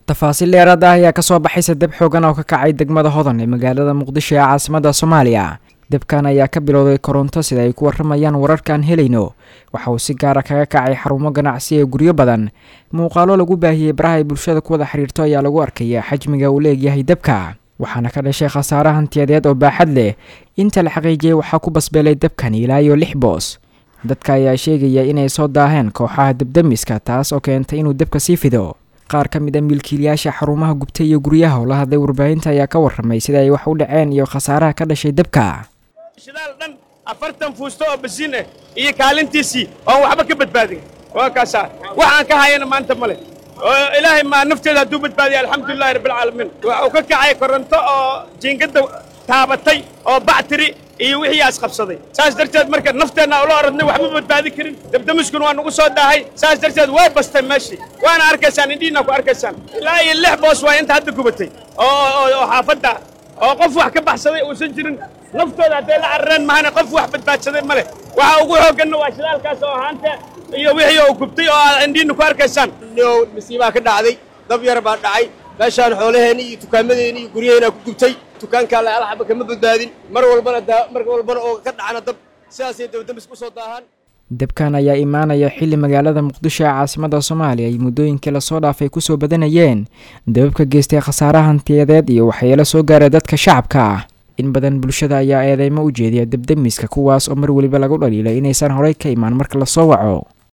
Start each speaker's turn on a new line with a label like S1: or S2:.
S1: tafaasiil dheeraad ah ayaa kasoo baxaysa deb xoogan oo ka kacay degmada hodan ee magaalada muqdisho ee caasimada soomaaliya debkan ayaa ka bilowday koronto sida ay ku waramayaan wararkaan helayno waxa uu si gaara kaga kacay xarumo ganacsi ee guryo badan muuqaalo lagu baahiyey baraha ay bulshada ku wada xiriirto ayaa lagu arkaya xajmiga uu leegyahay debka waxaana ka dhashay khasaare hantiyadeed oo baaxad leh inta la xaqiijiyey waxaa ku basbeelay debkan ilaa iyo lix boos dadka ayaa sheegaya inay soo daaheen kooxaha debdemiska taas oo keentay inuu debka sii fido qaar ka mid a milkiilayaasha xarumaha gubtay iyo guryaha oo la hadlay warbaahinta ayaa ka warramay sida ay wax u dhaceen iyo khasaaraha ka dhashay debka
S2: shidaal dhan afartan fuusto oo basiin ah iyo kaalintiisii oon waxba ka badbaadin waa kaasaa waxaan ka hayana maanta ma leh oo ilaahay maa nafteeda hadduu badbaadiya alxamdulilahi rabbilcaalamiin waxa uu ka kacay koronto oo jiingadda taabatay oo bactiri iyo wixii aas qabsaday saas darteed marka nafteenna ula oradnay waxma badbaadi karin dabdamiskuna waa nagu soo daahay saas darteed way bastay meeshii waana arkaysaan indhihiina ku arkaysaan ilaa iyo lix boos waa inta hadda gubatay oo xaafadda oo qof wax ka baxsaday uusan jirin naftooda hadday la carareen mahana qof wax badbaadsaday ma leh waxa ugu xoogganna waa shidaalkaas oo ahaanta iyo wixii oo gubtay oo aad indhihiina ku arkaysaan
S3: masiibaa ka dhacday dab yar baa dhacay meeshaan xoolaheenni iyo dukaamadeeni iyo guryaheena ku gubtay dukaankaa la alxaba kama badbaadin mar walbana mar walbana oo ka dhacana dab sidaasay dabdamis ku soo daahaan
S1: debkan ayaa imaanaya xilli magaalada muqdisho ee caasimada soomaaliya ay muddooyinkii lasoo dhaafay kusoo badanayeen dababka geystay khasaare hantiyadeed iyo waxyeelo soo gaaray dadka shacabka ah in badan bulshada ayaa eedeymo u jeediya debdemiska kuwaas oo mar weliba lagu dhaliilay inaysan horey ka imaan marka lasoo waco